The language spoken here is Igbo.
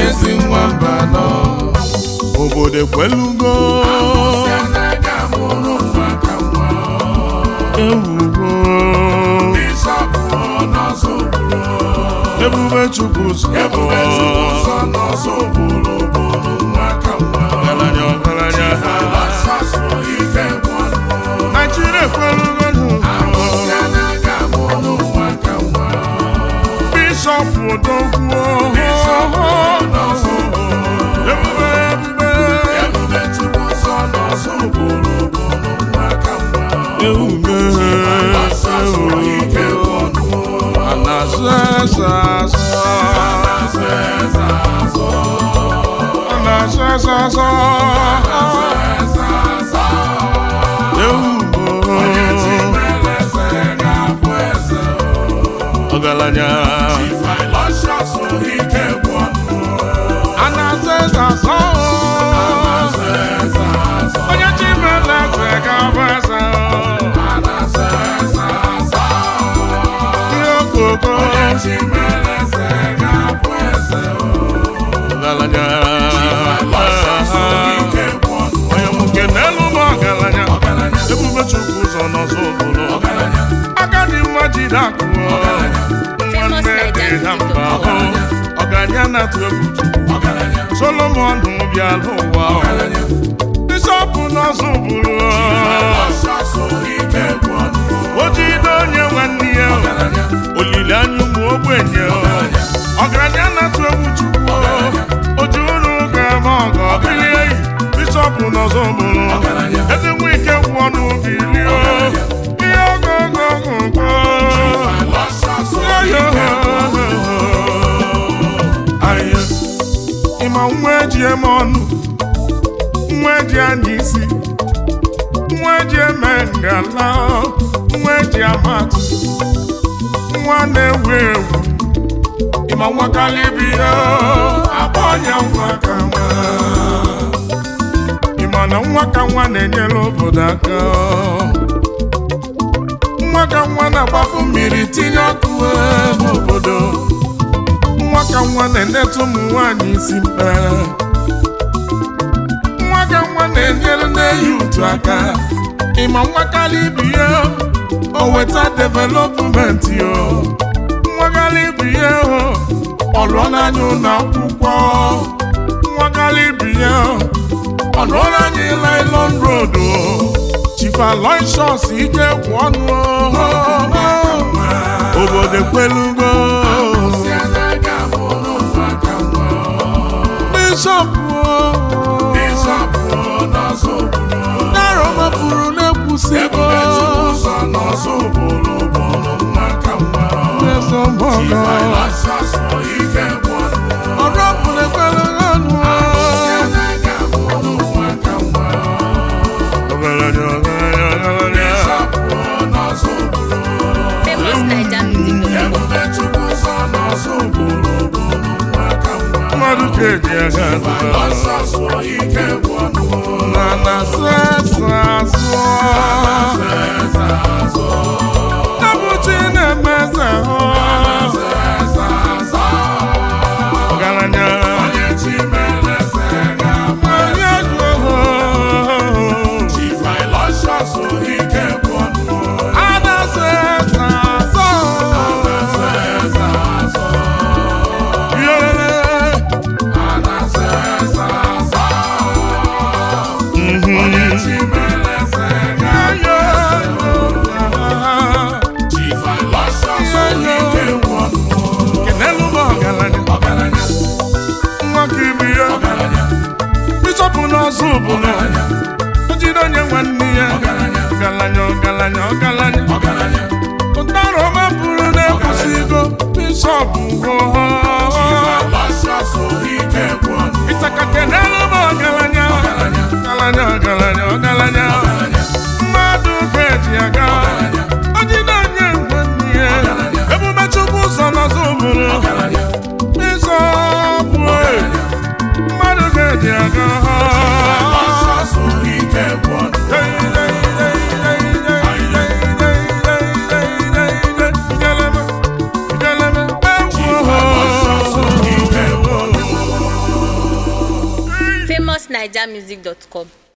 ezi nwamba nọ obodo ekwelugo si anaghị amụrụ nwa ka nwa ewugo bishọp n'ọzọ obodo ebube chukwu ụzọ ebube ụzọ n'ọzọ obodo bụrụ nwa ka nwa ọgaranya ọgaranya asasụ ike gwọnụ naijiria ekwelugo si anaghị amụrụ nwa ka nwa bishọp odogwu n'ọzọ obodo ebube ebube ebube chukwu ụzọ n'ọzọ obodo bụrụ nwa ka nwa ewume asasụ ike gwọnụ anazụ eze azụ anazụ eze azụ ewumo ọgaranya anazụ eze azụ onye chi mere eze ga-abụ eze ihe okoko ọgaranya onye nwoke n'elu ụmụ ọgaranya ebube chukwu ụzọ n'ọzọ obodo agadi mma jide akụ nwanne dị na mba ahụ ọgaranya na-atụ egwu chukwu solomon bịara ụwa bishọpụ n'ọzọ bụrụ o jide onye nwanne ya olileanya ụmụ ogbenye ọgaranya na-atụ egwu chukwu oji unu ga-eme ọgọ bilie bishọpụ n'ọzọ bụrụ eze nwe ike kwụ ọnụ bilie ihe ogogogogo Aye. ịma nwa eji eme ọnụ nwa eji anya isi nwa eji eme ngala nwa eji amatụ nwa na-ewu ewu ịma nwa kalibiya akpa ọnya nwa ka nwa ịma na nwa ka nwa na-enyere obodo aka nwa ka nwa na-agbapụ mmiri tinye ọkụ n'obodo nwa ka nwa na-enetu ụmụ nwaanyị isi mkpe nwa ka nwa na-enyere na-eyi utu aka ịma nwa kalibiya o weta developmenti yo nwa kalibiya ọ lụọ n'anya ụlọ akwụkwọ nwa kalibiya ọ lụọ n'anya Island Road Chief Aloysius ike kwụ ọnụ obodo ekwelugo bishọp narọ mapụrụ na-ekwusigo ezomọgọ ọrụ ọbụla ekwelugo ọnụ ọgaranya ọgaranya ọgaranya Famous Naija music. mmadụ ka eji aga na na sesa azụ ebuchi na-emeze hụ ọgaranya onye ego hụ ada sesa azụ yere kenelu m ọgaranya nwa ka ibi ya bishọpụ n'ọzọ obodo o jide onye nwanne ya ọgaranya ọgaranya ọgaranya ụtara ọma bụrụ na-ekwusigo bishọpụ ịtaka kenelu m ọgaranya ọgaranya ọgaranya ọgaranya mmadụ ga-eji aga o jide onye nwanne ya emume chukwu ụzọ n'ọzọ obodo bishọpụ mmadụ ga-eji aga Ijeleme, ijeleme, ewu westnigermusic.com